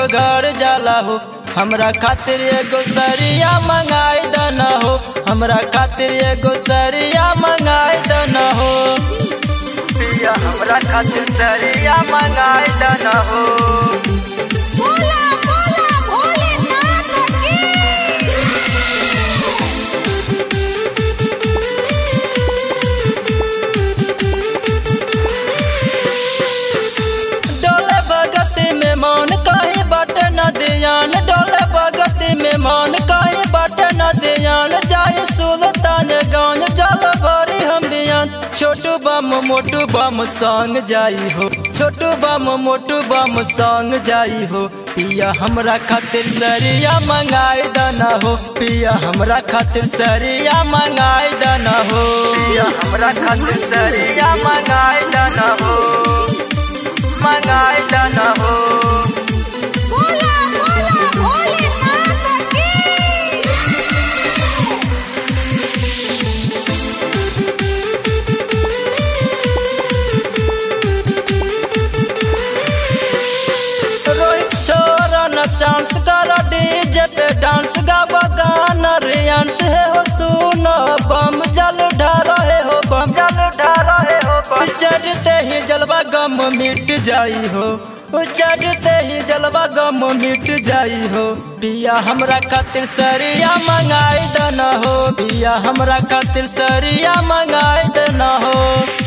बगड़ जाला हो हमरा खातिर एगो सरिया मंगाई दन हो हमरा खातिर एगो सरिया मंगाई दन हो पिया हमरा खातिर सरिया मंगाई दन हो बोला बोला भोलेनाथ की डोले भगती में मान काहे बट न दियान डोले भगती में मान काहे बट न दियान जाए सुल्तान गान जल भरी हम बियान छोटू बम मोटू बम संग जाई हो छोटू बम मोटू बम संग जाई हो पिया हमरा खातिर सरिया मंगाई दना हो पिया हमरा खातिर सरिया मंगाई दना हो पिया हमरा खातिर सरिया मंगाई दना हो मंगाई दना हो बोला बोला भोलेनाथ की रोहित छोरा न चांस कर डीजे पे डांस गावा गाना रियांस है हो सुनो बम जल ढारो है हो बम जल ढारो है हो बम चढ़ते ही जलवा गम मिट जाई हो चढ़ते ही जलवा गम मिट जाई हो पिया हमरा खातिर सरिया मंगाई दना हो पिया हमरा खातिर सरिया मंगाई दना हो